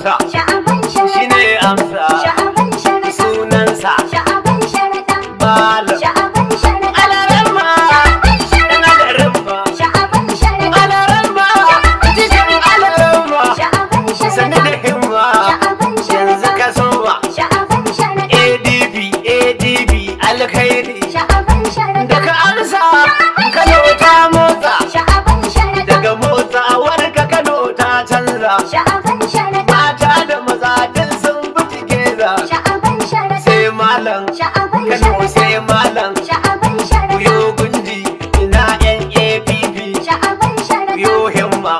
amsa sha'aban sharaɗa shine amsa sha'aban sharaɗa sunansa sha'aban sharaɗa malam sha'aban sharaɗa alarama sha'aban dan sharaɗa alarama sha'aban sharaɗa alarama cikin alarama sha'aban sani da sharaɗa himma sha'aban yanzu sharaɗa ka soma sha'aban sharaɗa adb adb alkhairi sha'aban sharaɗa daga amsa kano ta motsa sha'aban sharaɗa daga motsawar ka kano ta canza sha'aban sharaɗa mata da maza duk sun bi tigeza sha'aban sharaɗa sai malam sha'aban kano sharaɗa sai malam sha'aban sharaɗa kuyo gundi ina yan app sha'aban sharaɗa kuyo himma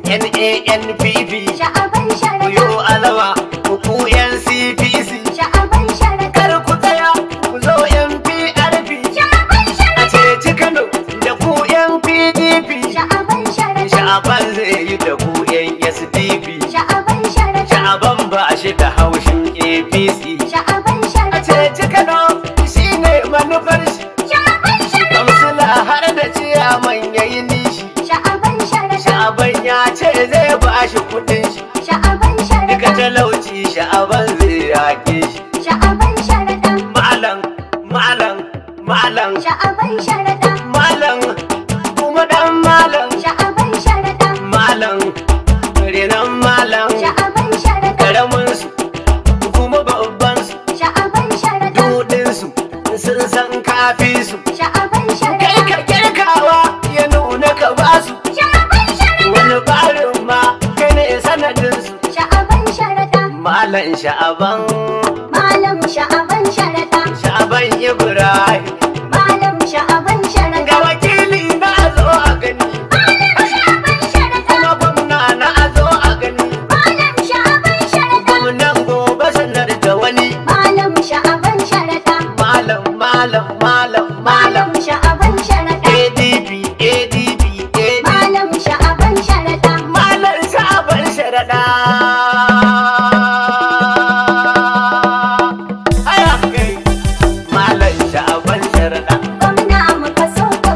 nanpp sha'aban sharaɗa kuyo alama ku yan cpc sha'aban sharaɗa kar ku tsaya ku zo yan prp sha'aban a sharaɗa ceci kano da ku yan pdp sha'aban sharaɗa sha'aban zai yi da ku yan sdp sha'aban sharaɗa sha'aban ba shi da haushin apc sha'aban a sharaɗa ceci kano shine manufar shi sha'aban sharaɗa kamsila har da ciyaman yayi nishi sha'aban sharaɗa sha'aban ya ce zai ba shi kudin shi sha'aban duka sharaɗa talauci sha'aban zai yake shi sha'aban sharaɗa malam malam malam sha'aban sharaɗa malam kuma dan malam sha'aban sharaɗa malam renan malam sha'aban sharaɗa karamin su kuma babban su sha'aban sharaɗa dudin su sun san kafi su sha'aban kai sharaɗa ka kirkawa ya nuna ka ba su sha'aban sharaɗa wani barin ma kai ne sanadin su sha'aban sharaɗa malam sha'aban malam sha'aban sharaɗa sha'aban ibrahim malam sha'aban sharaɗa ga wakili na zo a gani malam sha'aban sharaɗa kuma gwamna na zo a gani malam sha'aban sharaɗa gwamnan gobe sanar da wani malam sha'aban sharaɗa malam malam malam malam malam sha'aban sharaɗa adp adp adp malam sha'aban sharaɗa malam sha'aban sharaɗa haya kai malam sha'aban sharaɗa gwamna muka so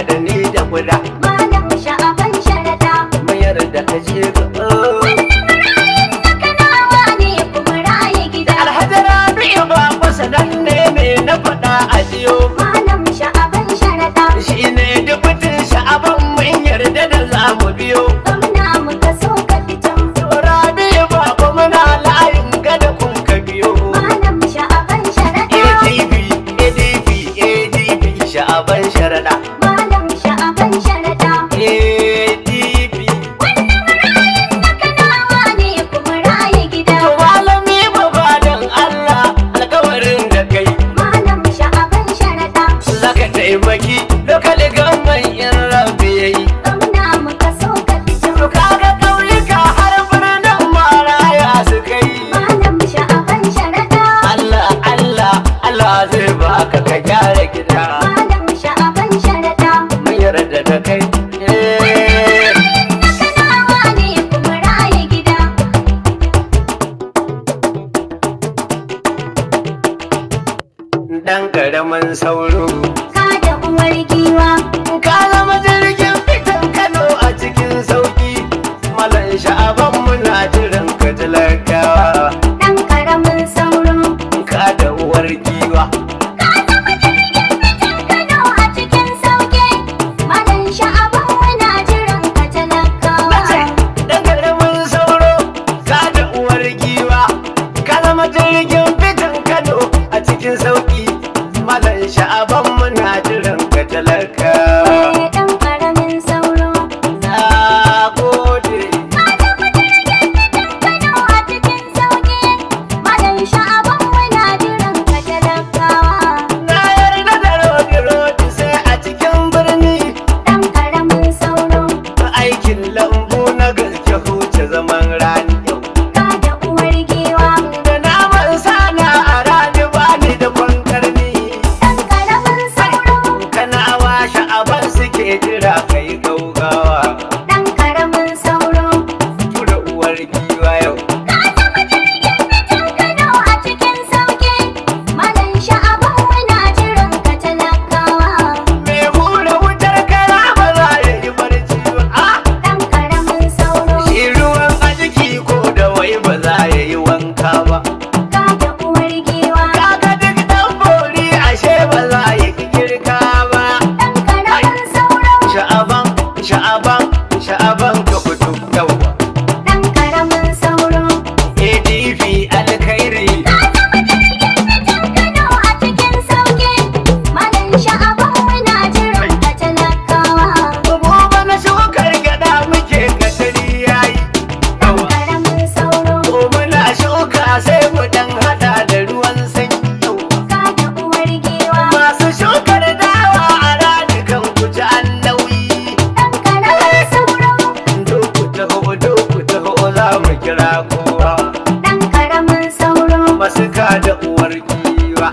da ni da guda Malam sha'aban sharaɗa. mayar da ka je ga Kanawa ne kuma raye gida. alhaji rabi'u ba kusa nan ne me na faɗa a jiyo Malam sha'aban sharaɗa. shi ne dubutin sha'aban mun yarda da za mu biyo Gwamna muka so ka fito. rabi'u ba ku muna layin gada kun ka biyo Malam sha'aban sharaɗa. adp adp adp sha'aban sharaɗa Malam sha'aban sharaɗa. adp Kanawa ne kuma raye gida. to malami ba ba dan allah alkawarin da kai Malam sha'aban sharaɗa. zaka taimaki lokali gamman in rabi yayi Gwamna muka so ka fito. to kaga ƙauyuka har birnin maraya su kai Malam sha'aban sharaɗa. Allah Allah Allah zai baka ka gyara gida Malam sha'aban sharaɗa. mun yarda da kai Eh, Kanawa ne kuma raye gida. dan karamin sauro Ka da uwar giwa. ka zama jirgin fitan Kano a cikin sauki malan sha'aban muna jiran ka talakawa Ɗan ƙaramin sauro. ka da uwar giwa Kano a cikin sauƙi. Malam sha'aban muna jiran ka talakawa. Nace, dan karamin sauro ka da uwar giwa ka zama jirgin fitan Kano a cikin sauki malan sha'aban muna jiran ka talakawa Eh, ɗan ƙaramin sauro. na gode Kano a cikin sauƙi. Malam sha'aban muna jiran ka talakawa. na yarda da rodi-rodi sai a cikin birni Ɗan ƙaramin sauro. aikin lambu na gaske huce zaman rani yau Ka da uwar giwa. da naman sana a rani bani da kwankarni Ɗan ƙaramin sauro. kana washe aban suke jira kai gaugawa Ɗan ƙaramin sauro. tura uwar giwa yau Kano a cikin sauƙi. Malam sha'aban muna jiran ka talakawa. mai hura wutar kara ba za ya yi barci ba ah Ɗan ƙaramin sauro. shi ruwan a jiki ko da wai ba za ya yi wanka ba Ka da uwar giwa. kaga duk dan bori ashe ba za ya yi girka ba Ɗan ƙaramin sauro. sha'aban sha'aban sha'aban ka fito yawa Ɗan ƙaramin sauro. adp alkhairi Kano a cikin sauƙi. Malam sha'aban muna jiran ka talakawa. gobe na shukar gada muke katari yayi Ɗan yawa ƙaramin sauro. ko muna shuka sai mu dan hada da ruwan sanyi yawa Ka da uwar giwa. masu shukar dawa a radikan ku ji an nauyi Ɗan ƙaramin sauro. doku taho doku taho za mu kira kowa Ɗan ƙaramin sauro. masu ka da uwar giwa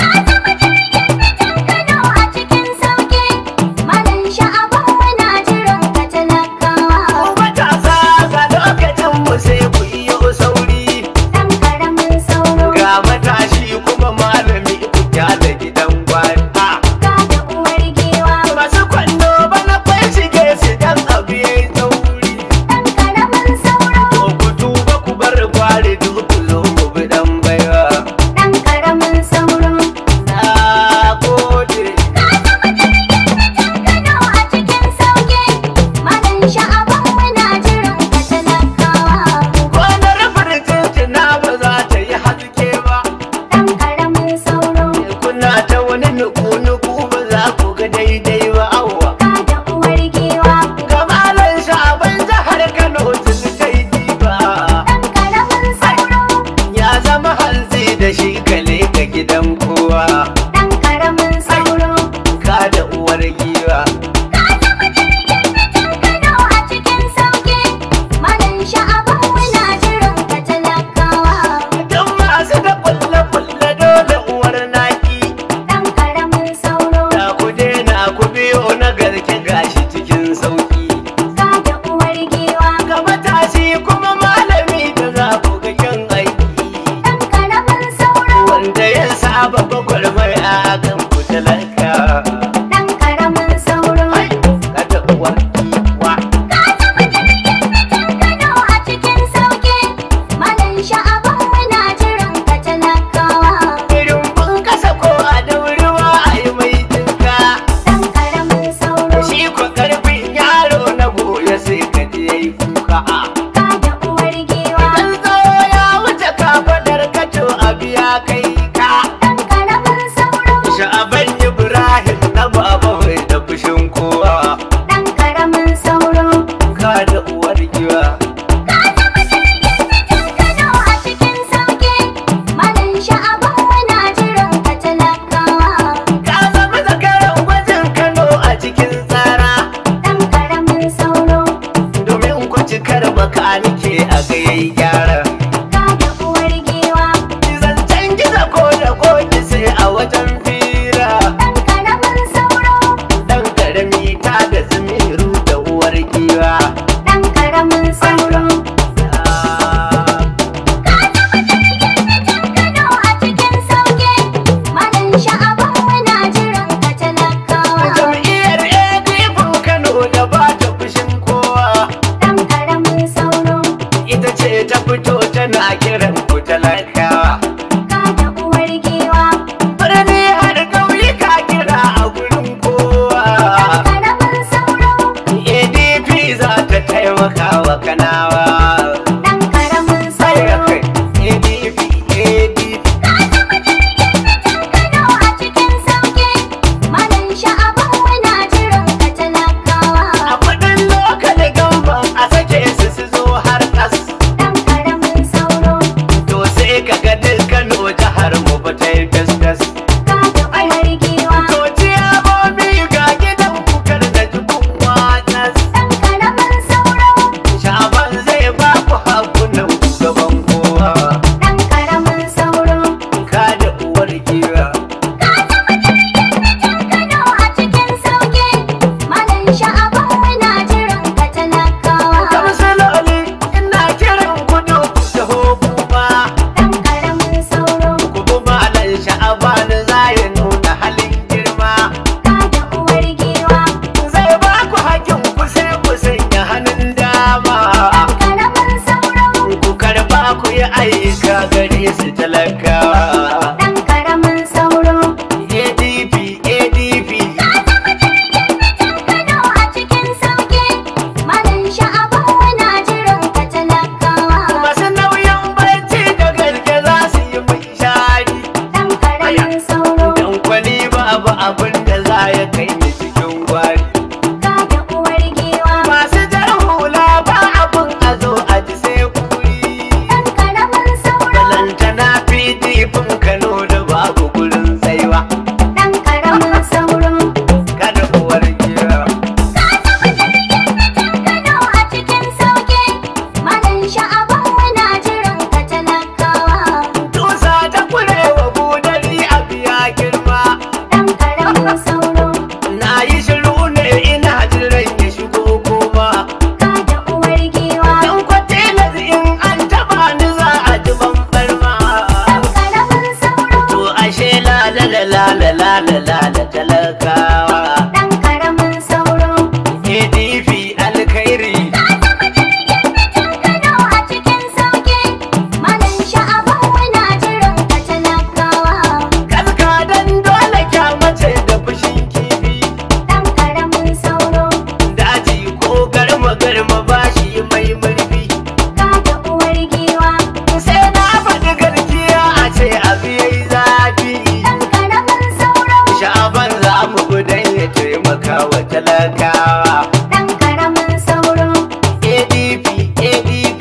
Kano a cikin sauƙi. Malam sha'aban muna jiran ka talakawa. Ku matasa ga lokacin mu sai ku iyo sauri Ɗan ƙaramin sauro. ga matashi kuma malami ku kyale gidan gwari Ah, Ka da uwar giwa. masu kwando bana kwai shige su dan abu yayi tauri Ɗan ƙaramin sauro. to ku tuba ku bar gwari duk ku zo mu bi dan baiwa Ɗan ƙaramin sauro. na gode Kano a cikin sauƙi. Malam sha'aban muna jiran ka talakawa. gonar firjin na ba za ta yi haske ba Ɗan ƙaramin sauro. kuna ta wani nuku-nuku ba za ku ga daidai ba awwa Ka da uwar giwa. Kamalan sha'aban jihar Kano tun kai diba Ɗan ƙaramin sauro. ya zama hanzi da shi kale ga gidan kowa Ɗan ƙaramin sauro. ka da uwar giwa Kano a cikin sauƙi. Malam sha'aban muna jiran ka talakawa. don masu da kulle-kulle dole uwar naki Ɗan ƙaramin sauro. da ku daina ku biyo na garke gashi cikin sauki Ka da uwar giwa. ga matashi kuma malami da za ku ga kyan aiki Ɗan ƙaramin sauro. wanda ya saba gwagwarmaya kan ku talaka Ɗan ƙaramin sauro. Ai, talakawa ɗan ƙaramin sauro. adp adp Kano a cikin sauƙi, malam sha'aban muna jiran ka talakawa. masu nauyin barci da gaske za su yi mai shari Ɗan ƙaramin sauro, dan kwali babu abin da za ya kai ni cikin gwari ka da uwar giwa. masu jar hula ba abin a zo a ji sai kuri Ɗan ƙaramin sauro, balantana pdp kano da babu gurin tsaiwa ɗan ƙaramin sauro. kada uwar gira Kano a cikin sauƙi, malam sha'aban muna jiran ka talakawa. tusa ta kurewa budari a biya girma Ɗan ƙaramin sauro, na yi shiru ne ina jiran ya shigo kuma ka da uwar giwa. dan kwatila in an taba ni za a ji bambar ma Ɗan ƙaramin sauro, to ashe la la la la la la la la la talakawa ɗan ƙaramin sauro. adp alkhairi Kano a cikin sauƙi, malam sha'aban muna jiran ka talakawa. kaska dan dole kyamace da fushin kifi Ɗan ƙaramin sauro, daji ko garma garma bashi mai murfi ka da uwar giwa. sai na faɗi garkiya a ce abu yayi zafi Ɗan ƙaramin sauro, sha'aban za mu gudan ya taimaka wa talakawa ɗan ƙaramin sauro. adp adp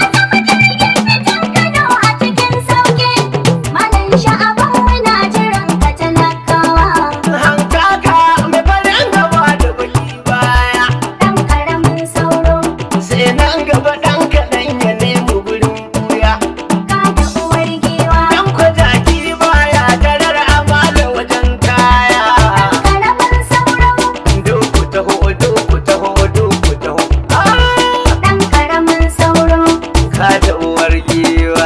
Kano a cikin sauƙi, malam sha'aban muna jiran ka talakawa. hankaka mai farin gaba da baki baya Ɗan ƙaramin sauro, sai nan gaba ɗan kaɗan ya nemi gurin buya ka da uwar giwa. ɗan kwataki baya tarar amala wajen kaya Ƙaramin sauro, duku taho duku taho duku taho Ah, ɗan ƙaramin sauro. ka da uwar giwa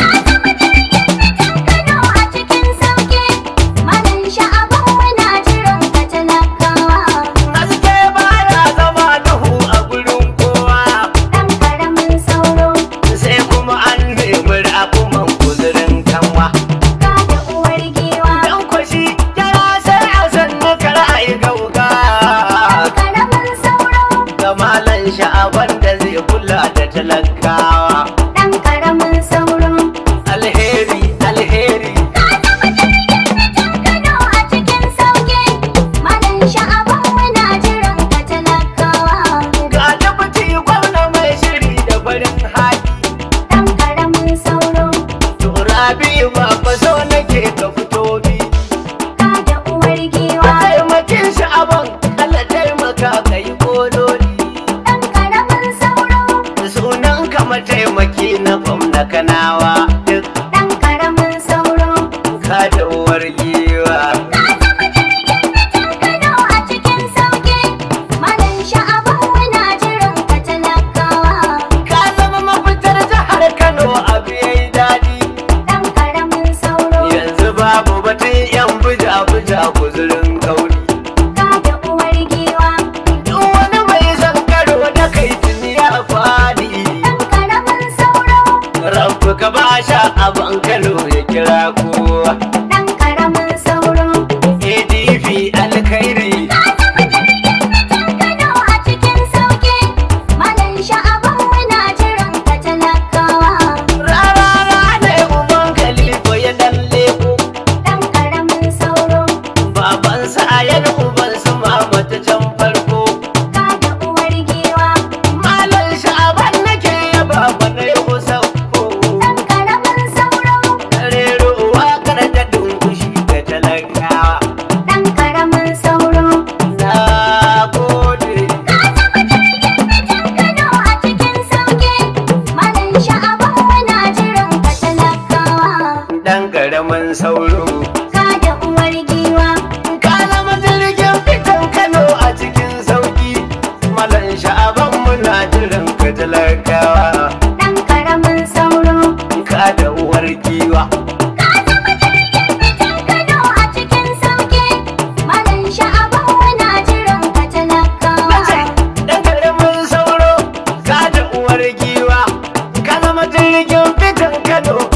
Kano a cikin sauƙi, malam sha'aban muna jiran ka talakawa. haske baya zama duhu a gurin kowa Ɗan ƙaramin sauro, sai kuma an nemi rakuman kuzurin kanwa ka da uwar giwa. dan kwashi yara sai a sannu kar a yi gauga Ƙaramin sauro, ga malan sha'aban da zai kula da talakawa ɗan ƙaramin sauro. alheri alheri Kano a cikin sauƙi, malam sha'aban muna jiran ka talakawa. ga tabbati gwamna mai shiri da farin haki Ɗan ƙaramin sauro, to rabi ba fa so nake ka fito bi ka da uwar giwa. taimakin sha'aban Allah taimaka ka yi kololi Ɗan ƙaramin sauro, sunan ka mataimaki na gwamna kanawa duk ɗan ƙaramin sauro. ka da uwar giwa Kano a cikin sauƙi, malam sha'aban muna jiran ka talakawa. ka zama mafitar jihar kano abu yayi daɗi Ɗan ƙaramin sauro, yanzu babu batun yan buja buja guzurin kauri ka da uwar giwa. duk wani mai son karo da kai tuni ya faɗi Ɗan ƙaramin sauro, rabu ka ba sha abin kano ya kira kowa ɗan ƙaramin sauro. adp alkhairi Kano a cikin sauƙi, malam sha'aban muna jiran ka talakawa. rarara ne uban kalifa ya dan leko Ɗan ƙaramin sauro, baban sayan uban su mama ta can farko ka da uwar giwa. malam sha'aban nake yaba ba na yi sauko Ɗan ƙaramin sauro, rero waƙar da dunkushi ga talakawa ɗan ƙaramin sauro. na gode Kano a cikin sauƙi, malam sha'aban muna jiran ka talakawa. dan ƙaramin sauro Ka da uwar giwa, ka zama jirgin fitan kano a cikin sauki malam sha'aban muna jiran ka talakawa ɗan ƙaramin sauro. ka da uwar giwa Kano a cikin sauƙi, malam sha'aban muna jiran ka talakawa. Nace, dan ƙaramin sauro ka da uwar giwa ka zama jirgin fitan kano